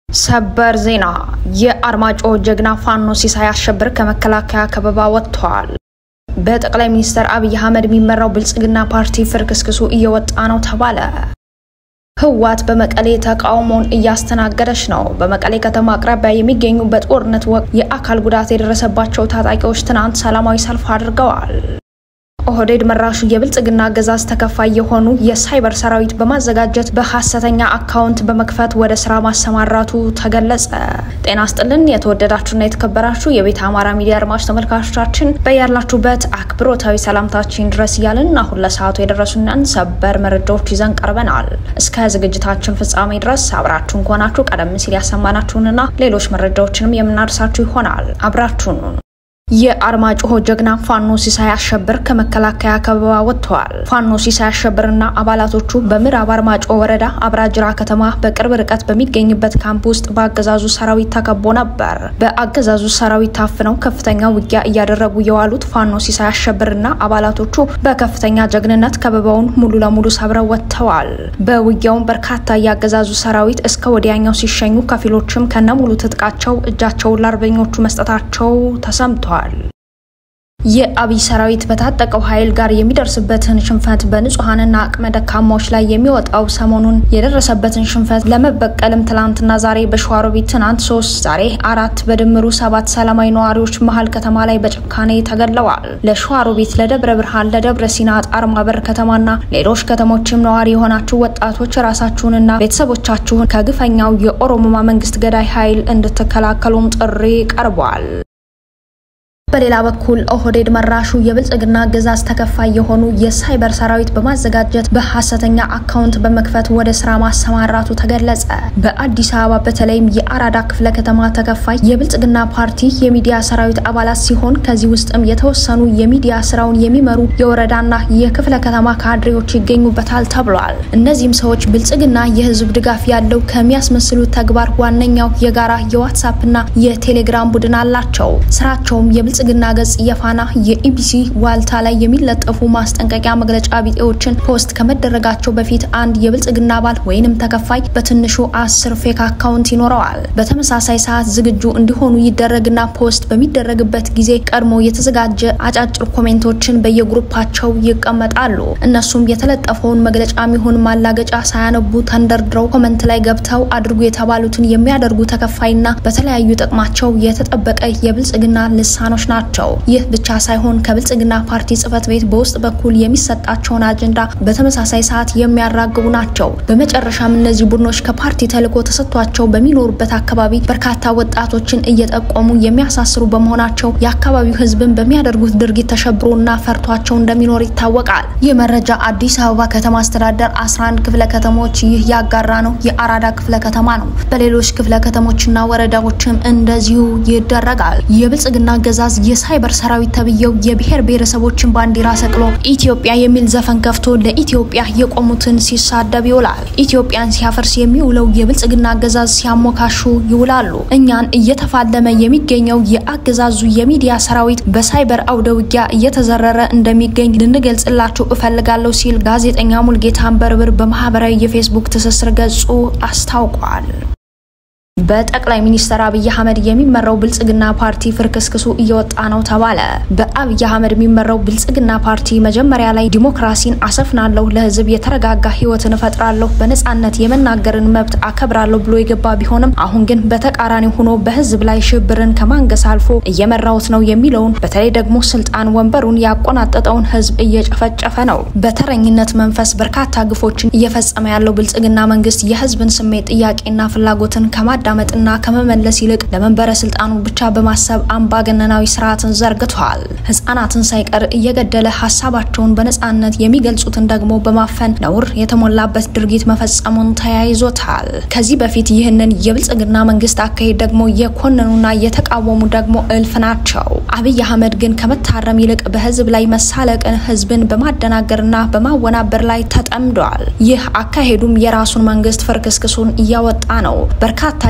ሰበር ዜና የአርማጭሆ ጀግና ፋኖ ሲሳይ አሸብር ከመከላከያ ከበባ ወጥተዋል። በጠቅላይ ሚኒስትር አብይ አህመድ የሚመራው ብልጽግና ፓርቲ ፍርክስክሱ እየወጣ ነው ተባለ። ህወሓት በመቀሌ ተቃውሞውን እያስተናገደች ነው። በመቀሌ ከተማ አቅራቢያ የሚገኙ በጦርነት ወቅት የአካል ጉዳት የደረሰባቸው ታጣቂዎች ትናንት ሰላማዊ ሰልፍ አድርገዋል። ኦህዴድ መራሹ የብልጽግና አገዛዝ ተከፋይ የሆኑ የሳይበር ሰራዊት በማዘጋጀት በሐሰተኛ አካውንት በመክፈት ወደ ስራ ማሰማራቱ ተገለጸ። ጤና ስጥልን የተወደዳችሁና የተከበራችሁ የቤተ አማራ ሚዲያ አድማጭ ተመልካቾቻችን በያላችሁበት አክብሮታዊ ሰላምታችን ድረስ እያልን አሁን ለሰዓቱ የደረሱንን ሰበር መረጃዎች ይዘን ቀርበናል። እስከ ዝግጅታችን ፍጻሜ ድረስ አብራችሁን ከሆናችሁ ቀደም ሲል ያሰማናችሁንና ሌሎች መረጃዎችንም የምናደርሳችሁ ይሆናል። አብራችሁን የአርማጭሆ ጀግና ፋኖ ሲሳይ አሸብር ከመከላከያ ከበባ ወጥተዋል። ፋኖ ሲሳይ አሸብርና አባላቶቹ በምዕራብ አርማጭሆ ወረዳ አብራጅራ ከተማ በቅርብ ርቀት በሚገኝበት ካምፕ ውስጥ በአገዛዙ ሰራዊት ተከቦ ነበር። በአገዛዙ ሰራዊት ታፍነው ከፍተኛ ውጊያ እያደረጉ የዋሉት ፋኖ ሲሳይ አሸብርና አባላቶቹ በከፍተኛ ጀግንነት ከበባውን ሙሉ ለሙሉ ሰብረው ወጥተዋል። በውጊያውም በርካታ የአገዛዙ ሰራዊት እስከ ወዲያኛው ሲሸኙ፣ ከፊሎችም ከነሙሉ ትጥቃቸው እጃቸውን ለአርበኞቹ መስጠታቸው ተሰምቷል። የአብይ ሰራዊት በታጠቀው ኃይል ጋር የሚደርስበትን ሽንፈት በንጹሐንና አቅመ ደካማዎች ላይ የሚወጣው ሰሞኑን የደረሰበትን ሽንፈት ለመበቀልም ትላንትና ዛሬ በሸዋሮቢት ትናንት ሶስት ዛሬ አራት በድምሩ ሰባት ሰላማዊ ነዋሪዎች መሀል ከተማ ላይ በጭካኔ ተገድለዋል። ለሸዋሮቢት፣ ለደብረ ብርሃን፣ ለደብረ ሲና፣ ጣርማበር ከተማና ሌሎች ከተሞችም ነዋሪ የሆናችሁ ወጣቶች ራሳችሁንና ቤተሰቦቻችሁን ከግፈኛው የኦሮሞማ መንግስት ገዳይ ኃይል እንድትከላከሉም ጥሪ ቀርቧል። በሌላ በኩል ኦህዴድ መራሹ የብልጽግና አገዛዝ ተከፋይ የሆኑ የሳይበር ሰራዊት በማዘጋጀት በሐሰተኛ አካውንት በመክፈት ወደ ስራ ማሰማራቱ ተገለጸ። በአዲስ አበባ በተለይም የአራዳ ክፍለ ከተማ ተከፋይ የብልጽግና ፓርቲ የሚዲያ ሰራዊት አባላት ሲሆን ከዚህ ውስጥም የተወሰኑ የሚዲያ ስራውን የሚመሩ የወረዳና የክፍለ ከተማ ካድሬዎች ይገኙበታል ተብሏል። እነዚህም ሰዎች ብልጽግና የህዝብ ድጋፍ ያለው ከሚያስመስሉት ተግባር ዋነኛው የጋራ የዋትሳፕና የቴሌግራም ቡድን አላቸው። ስራቸውም ብልጽግና ገጽ የፋና የኢቢሲ ዋልታ ላይ የሚለጠፉ ማስጠንቀቂያ መግለጫ ቢጤዎችን ፖስት ከመደረጋቸው በፊት አንድ የብልጽግና አባል ወይንም ተከፋይ በትንሹ አስር ፌክ አካውንት ይኖረዋል። በተመሳሳይ ሰዓት ዝግጁ እንዲሆኑ ይደረግና ፖስት በሚደረግበት ጊዜ ቀድሞ የተዘጋጀ አጫጭር ኮሜንቶችን በየግሩፓቸው ይቀመጣሉ። እነሱም የተለጠፈውን መግለጫ ሚሆን ማላገጫ ሳያነቡ ተንደርድረው ኮመንት ላይ ገብተው አድርጉ የተባሉትን የሚያደርጉ ተከፋይና በተለያዩ ጥቅማቸው የተጠበቀ የብልጽግና ልሳኖች ናቸው። ይህ ብቻ ሳይሆን ከብልጽግና ፓርቲ ጽህፈት ቤት በውስጥ በኩል የሚሰጣቸውን አጀንዳ በተመሳሳይ ሰዓት የሚያራግቡ ናቸው። በመጨረሻም እነዚህ ቡድኖች ከፓርቲ ተልዕኮ ተሰጥቷቸው በሚኖሩበት አካባቢ በርካታ ወጣቶችን እየጠቆሙ የሚያሳስሩ በመሆናቸው የአካባቢው ሕዝብን በሚያደርጉት ድርጊት ተሸብሮና ፈርቷቸው እንደሚኖር ይታወቃል። ይህ መረጃ አዲስ አበባ ከተማ አስተዳደር 11 ክፍለ ከተሞች ይህ ያጋራ ነው። የአራዳ ክፍለ ከተማ ነው። በሌሎች ክፍለ ከተሞችና ወረዳዎችም እንደዚሁ ይደረጋል። የብልጽግና አገዛዝ የሳይበር ሰራዊት ተብዬው የብሔር ብሔረሰቦችን ባንዲራ ሰቅሎ ኢትዮጵያ የሚል ዘፈን ከፍቶ ለኢትዮጵያ የቆሙትን ሲሳደብ ይውላል። ኢትዮጵያን ሲያፈርስ የሚውለው የብልጽግና አገዛዝ ሲያሞካሹ ይውላሉ። እኛን እየተፋለመ የሚገኘው የአገዛዙ የሚዲያ ሰራዊት በሳይበር አውደ ውጊያ እየተዘረረ እንደሚገኝ ልንገልጽላችሁ እፈልጋለሁ ሲል ጋዜጠኛ ሙልጌታ አንበርብር በማህበራዊ የፌስቡክ ትስስር ገጹ አስታውቋል። በጠቅላይ ሚኒስትር አብይ አህመድ የሚመራው ብልጽግና ፓርቲ ፍርክስክሱ እየወጣ ነው ተባለ። በአብይ አህመድ የሚመራው ብልጽግና ፓርቲ መጀመሪያ ላይ ዲሞክራሲን አሰፍናለሁ፣ ለህዝብ የተረጋጋ ህይወትን እፈጥራለሁ፣ በነጻነት የመናገርን መብት አከብራለሁ ብሎ የገባ ቢሆንም አሁን ግን በተቃራኒ ሆኖ በህዝብ ላይ ሽብርን ከማንገስ አልፎ እየመራውት ነው የሚለውን በተለይ ደግሞ ስልጣን ወንበሩን ያቆናጠጠውን ህዝብ እየጨፈጨፈ ነው። በተረኝነት መንፈስ በርካታ ግፎችን እየፈጸመ ያለው ብልጽግና መንግስት የህዝብን ስሜት ጥያቄና ፍላጎትን ከማዳ መጥና ከመመለስ ይልቅ ለመንበረ ስልጣኑ ብቻ በማሰብ አምባገነናዊ ስርዓትን ዘርግቷል። ህጻናትን ሳይቀር እየገደለ ሀሳባቸውን በነጻነት የሚገልጹትን ደግሞ በማፈን ነውር የተሞላበት ድርጊት መፈጸሙን ተያይዞታል። ከዚህ በፊት ይህንን የብልጽግና መንግስት አካሄድ ደግሞ የኮነኑና የተቃወሙ ደግሞ እልፍ ናቸው። አብይ አህመድ ግን ከመታረም ይልቅ በህዝብ ላይ መሳለቅን፣ ህዝብን በማደናገርና በማወናበር ላይ ተጠምዷል። ይህ አካሄዱም የራሱን መንግስት ፍርክስክሱን እያወጣ ነው። በርካታ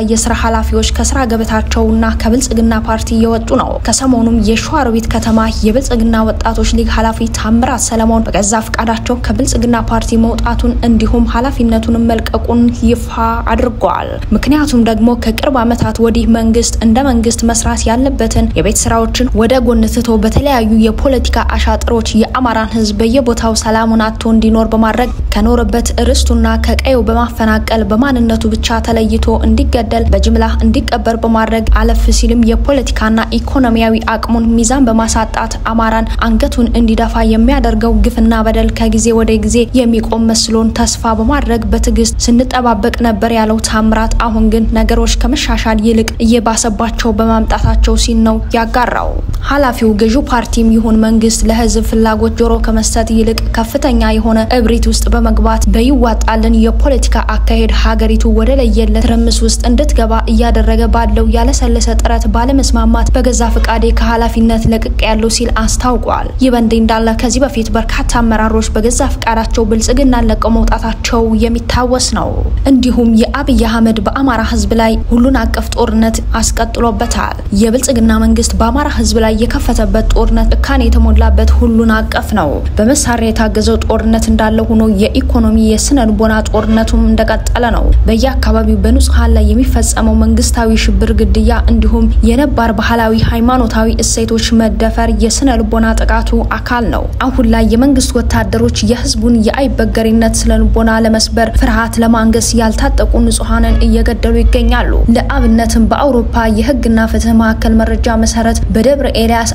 የስራ ኃላፊዎች ከስራ ገበታቸውና ከብልጽግና ፓርቲ እየወጡ ነው። ከሰሞኑም የሸዋሮቢት ከተማ የብልጽግና ወጣቶች ሊግ ኃላፊ ታምራት ሰለሞን በገዛ ፈቃዳቸው ከብልጽግና ፓርቲ መውጣቱን እንዲሁም ኃላፊነቱን መልቀቁን ይፋ አድርጓል። ምክንያቱም ደግሞ ከቅርብ ዓመታት ወዲህ መንግስት እንደ መንግስት መስራት ያለበትን የቤት ስራዎችን ወደ ጎን ትቶ በተለያዩ የፖለቲካ አሻጥሮች የአማራን ህዝብ በየቦታው ሰላሙን አጥቶ እንዲኖር በማድረግ ከኖረበት ርስቱና ከቀዩ በማፈናቀል በማንነቱ ብቻ ተለይቶ እንዲገደል በጅምላ እንዲቀበር በማድረግ አለፍ ሲልም የፖለቲካና ኢኮኖሚያዊ አቅሙን ሚዛን በማሳጣት አማራን አንገቱን እንዲደፋ የሚያደርገው ግፍና በደል ከጊዜ ወደ ጊዜ የሚቆም መስሎን ተስፋ በማድረግ በትዕግስት ስንጠባበቅ ነበር ያለው ታምራት፣ አሁን ግን ነገሮች ከመሻሻል ይልቅ እየባሰባቸው በማምጣታቸው ሲል ነው ያጋራው። ኃላፊው ገዢው ፓርቲም ይሁን መንግስት ለህዝብ ፍላጎት ጆሮ ከመስጠት ይልቅ ከፍተኛ የሆነ እብሪት ውስጥ በመግባት በይዋጣልን የፖለቲካ አካሄድ ሀገሪቱ ወደ ለየለት ትርምስ ውስጥ እንድትገባ እያደረገ ባለው ያለሰለሰ ጥረት ባለመስማማት በገዛ ፈቃዴ ከኃላፊነት ለቅቅ ያለው ሲል አስታውቋል። ይህ በእንዲህ እንዳለ ከዚህ በፊት በርካታ አመራሮች በገዛ ፈቃዳቸው ብልጽግናን ለቀው መውጣታቸው የሚታወስ ነው። እንዲሁም የአብይ አህመድ በአማራ ህዝብ ላይ ሁሉን አቀፍ ጦርነት አስቀጥሎበታል። የብልጽግና መንግስት በአማራ ህዝብ ላይ የከፈተበት ጦርነት ጭካኔ የተሞላበት ሁሉን አቀፍ ነው። በመሳሪያ የታገዘው ጦርነት እንዳለ ሆኖ የኢኮኖሚ የስነ ልቦና ጦርነቱም እንደቀጠለ ነው። በየአካባቢው በንጹሐን ላይ የሚፈጸመው መንግስታዊ ሽብር፣ ግድያ እንዲሁም የነባር ባህላዊ ሃይማኖታዊ እሴቶች መደፈር የስነ ልቦና ጥቃቱ አካል ነው። አሁን ላይ የመንግስት ወታደሮች የህዝቡን የአይበገሪነት ስነ ልቦና ለመስበር ፍርሃት ለማንገስ ያልታጠቁ ንጹሐንን እየገደሉ ይገኛሉ። ለአብነትም በአውሮፓ የህግና ፍትህ ማዕከል መረጃ መሰረት በደብረ ኤልያስ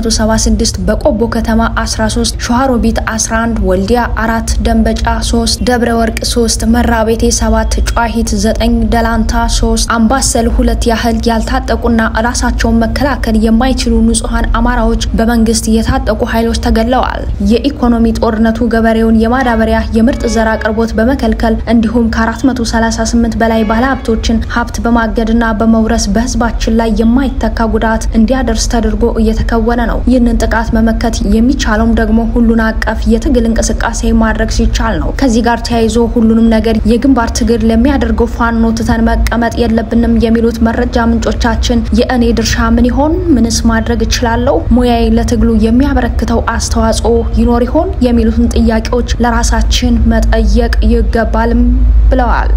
576 በቆቦ ከተማ 13 ሸዋሮቢት 11 ወልዲያ 4 ደንበጫ 3 ደብረ ወርቅ 3 መራቤቴ 7 ጨዋሂት 9 ደላንታ 3 አምባሰል ሁለት ያህል ያልታጠቁና ራሳቸውን መከላከል የማይችሉ ንጹሐን አማራዎች በመንግስት የታጠቁ ኃይሎች ተገድለዋል። የኢኮኖሚ ጦርነቱ ገበሬውን የማዳበሪያ የምርጥ ዘር አቅርቦት በመከልከል እንዲሁም ከ438 በላይ ባለሀብቶችን ሀብት በማገድና በመውረስ በህዝባችን ላይ የማይተካ ጉዳት እንዲያደርስ ተደርጎ እየተከወነ ነው። ይህንን ጥቃት መመከት የሚቻለውም ደግሞ ሁሉን አቀፍ የትግል እንቅስቃሴ ማድረግ ሲቻል ነው። ከዚህ ጋር ተያይዞ ሁሉንም ነገር የግንባር ትግል ለሚያደርገው ፋኖ ትተን መቀመጥ የለብንም የሚሉት መረጃ ምንጮቻችን የእኔ ድርሻ ምን ይሆን? ምንስ ማድረግ እችላለሁ? ሙያዬ ለትግሉ የሚያበረክተው አስተዋጽኦ ይኖር ይሆን? የሚሉትን ጥያቄዎች ለራሳችን መጠየቅ ይገባልም ብለዋል።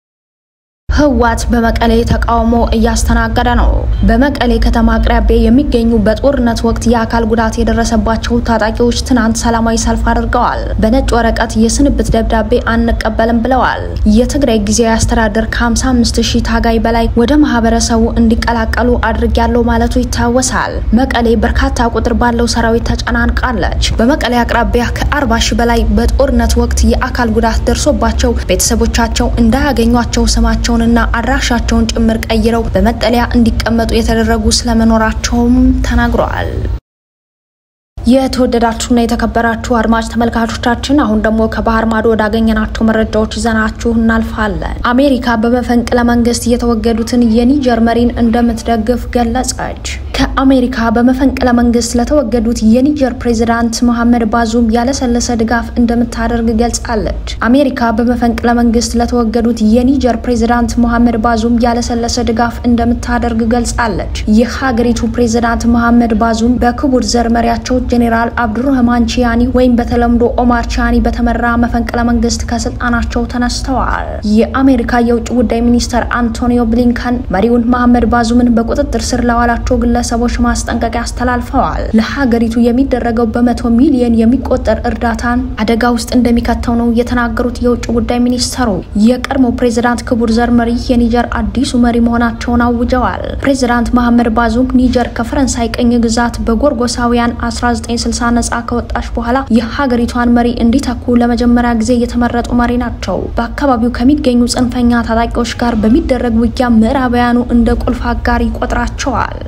ህወሓት በመቀሌ ተቃውሞ እያስተናገደ ነው። በመቀሌ ከተማ አቅራቢያ የሚገኙ በጦርነት ወቅት የአካል ጉዳት የደረሰባቸው ታጣቂዎች ትናንት ሰላማዊ ሰልፍ አድርገዋል። በነጭ ወረቀት የስንብት ደብዳቤ አንቀበልም ብለዋል። የትግራይ ጊዜያዊ አስተዳደር ከ55 ሺህ ታጋይ በላይ ወደ ማህበረሰቡ እንዲቀላቀሉ አድርጊያለሁ ማለቱ ይታወሳል። መቀሌ በርካታ ቁጥር ባለው ሰራዊት ተጨናንቃለች። በመቀሌ አቅራቢያ ከ40 ሺህ በላይ በጦርነት ወቅት የአካል ጉዳት ደርሶባቸው ቤተሰቦቻቸው እንዳያገኟቸው ስማቸውን እና አድራሻቸውን ጭምር ቀይረው በመጠለያ እንዲቀመጡ የተደረጉ ስለመኖራቸውም ተናግረዋል። የተወደዳችሁና የተከበራችሁ አድማጭ ተመልካቾቻችን አሁን ደግሞ ከባህር ማዶ ወዳገኘናቸው መረጃዎች ይዘናችሁ እናልፋለን። አሜሪካ በመፈንቅለ መንግስት የተወገዱትን የኒጀር መሪን እንደምትደግፍ ገለጸች። ከአሜሪካ በመፈንቅለ መንግስት ለተወገዱት የኒጀር ፕሬዚዳንት መሐመድ ባዙም ያለሰለሰ ድጋፍ እንደምታደርግ ገልጻለች። አሜሪካ በመፈንቅለ መንግስት ለተወገዱት የኒጀር ፕሬዚዳንት መሐመድ ባዙም ያለሰለሰ ድጋፍ እንደምታደርግ ገልጻለች። የሀገሪቱ ፕሬዚዳንት መሐመድ ባዙም በክቡር ዘር መሪያቸው ጄኔራል አብዱረህማን ቺያኒ ወይም በተለምዶ ኦማር ቺያኒ በተመራ መፈንቅለ መንግስት ከስልጣናቸው ተነስተዋል። የአሜሪካ የውጭ ጉዳይ ሚኒስተር አንቶኒዮ ብሊንከን መሪውን መሐመድ ባዙምን በቁጥጥር ስር ለዋላቸው ግለሰቦች ማስጠንቀቂያ አስተላልፈዋል። ለሀገሪቱ የሚደረገው በመቶ ሚሊዮን የሚቆጠር እርዳታን አደጋ ውስጥ እንደሚከተው ነው የተናገሩት የውጭ ጉዳይ ሚኒስተሩ። የቀድሞ ፕሬዚዳንት ክቡር ዘር መሪ የኒጀር አዲሱ መሪ መሆናቸውን አውጀዋል። ፕሬዚዳንት መሐመድ ባዙም ኒጀር ከፈረንሳይ ቅኝ ግዛት በጎርጎሳውያን 1960 ነጻ ከወጣች በኋላ የሀገሪቷን መሪ እንዲተኩ ለመጀመሪያ ጊዜ የተመረጡ መሪ ናቸው። በአካባቢው ከሚገኙ ጽንፈኛ ታጣቂዎች ጋር በሚደረግ ውጊያ ምዕራባውያኑ እንደ ቁልፍ አጋር ይቆጥራቸዋል። በራስ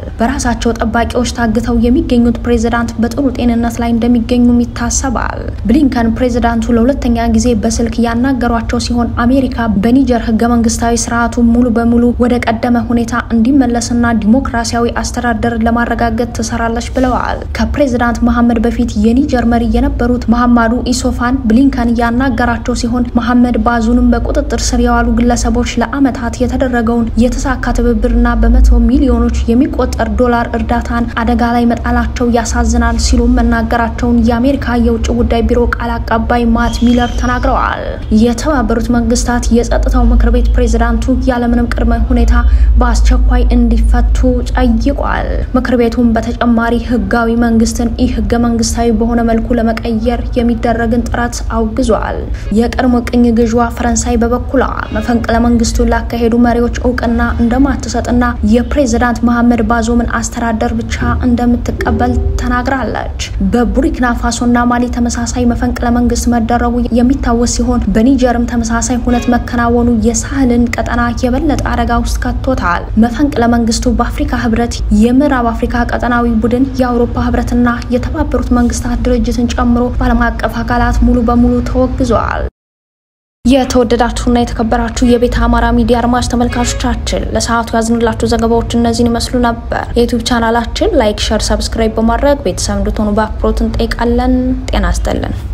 በራሳቸው ጠባቂዎች ታግተው የሚገኙት ፕሬዚዳንት በጥሩ ጤንነት ላይ እንደሚገኙም ይታሰባል። ብሊንከን ፕሬዚዳንቱ ለሁለተኛ ጊዜ በስልክ ያናገሯቸው ሲሆን አሜሪካ በኒጀር ህገ መንግስታዊ ስርዓቱ ሙሉ በሙሉ ወደ ቀደመ ሁኔታ እንዲመለስና ዲሞክራሲያዊ አስተዳደር ለማረጋገጥ ትሰራለች ብለዋል። ከፕሬዚዳንት መሐመድ በፊት የኒጀር መሪ የነበሩት መሐማዱ ኢሶፋን ብሊንከን ያናገራቸው ሲሆን መሐመድ ባዙንም በቁጥጥር ስር የዋሉ ግለሰቦች ለአመታት የተደረገውን የተሳካ ትብብርና በመቶ ሚሊዮኖች የሚቆጠር ዶላር እርዳታን አደጋ ላይ መጣላቸው ያሳዝናል ሲሉም መናገራቸውን የአሜሪካ የውጭ ጉዳይ ቢሮ ቃል አቀባይ ማት ሚለር ተናግረዋል። የተባበሩት መንግስታት የጸጥታው ምክር ቤት ፕሬዚዳንቱ ያለምንም ቅድመ ሁኔታ በአስቸኳይ እንዲፈቱ ጠይቋል። ምክር ቤቱም በተጨማሪ ህጋዊ መንግስትን ኢ ህገ መንግስታዊ በሆነ መልኩ ለመቀየር የሚደረግን ጥረት አውግዟል። የቀድሞ ቅኝ ገዥዋ ፈረንሳይ በበኩሏ መፈንቅለ መንግስቱን ላካሄዱ መሪዎች እውቅና እንደማትሰጥና የፕሬዚዳንት መሐመድ ባዞምን አስተዳደር ብቻ እንደምትቀበል ተናግራለች። በቡርኪና ፋሶና ማሊ ተመሳሳይ መፈንቅለ መንግስት መደረጉ የሚታወስ ሲሆን በኒጀርም ተመሳሳይ ሁነት መከናወኑ የሳህልን ቀጠና የበለጠ አደጋ ውስጥ ከቶታል። መፈንቅለ መንግስቱ በአፍሪካ ህብረት፣ የምዕራብ አፍሪካ ቀጠናዊ ቡድን፣ የአውሮፓ ህብረትና የተባበሩት መንግስታት ድርጅትን ጨምሮ በዓለም አቀፍ አካላት ሙሉ በሙሉ ተወግዘዋል። የተወደዳችሁና የተከበራችሁ የቤተ አማራ ሚዲያ አድማጭ ተመልካቾቻችን ለሰዓቱ ያዝንላችሁ ዘገባዎች እነዚህን ይመስሉ ነበር። የዩቲዩብ ቻናላችን ላይክ፣ ሸር፣ ሰብስክራይብ በማድረግ ቤተሰብ እንድትሆኑ በአክብሮት እንጠይቃለን። ጤና ይስጥልን።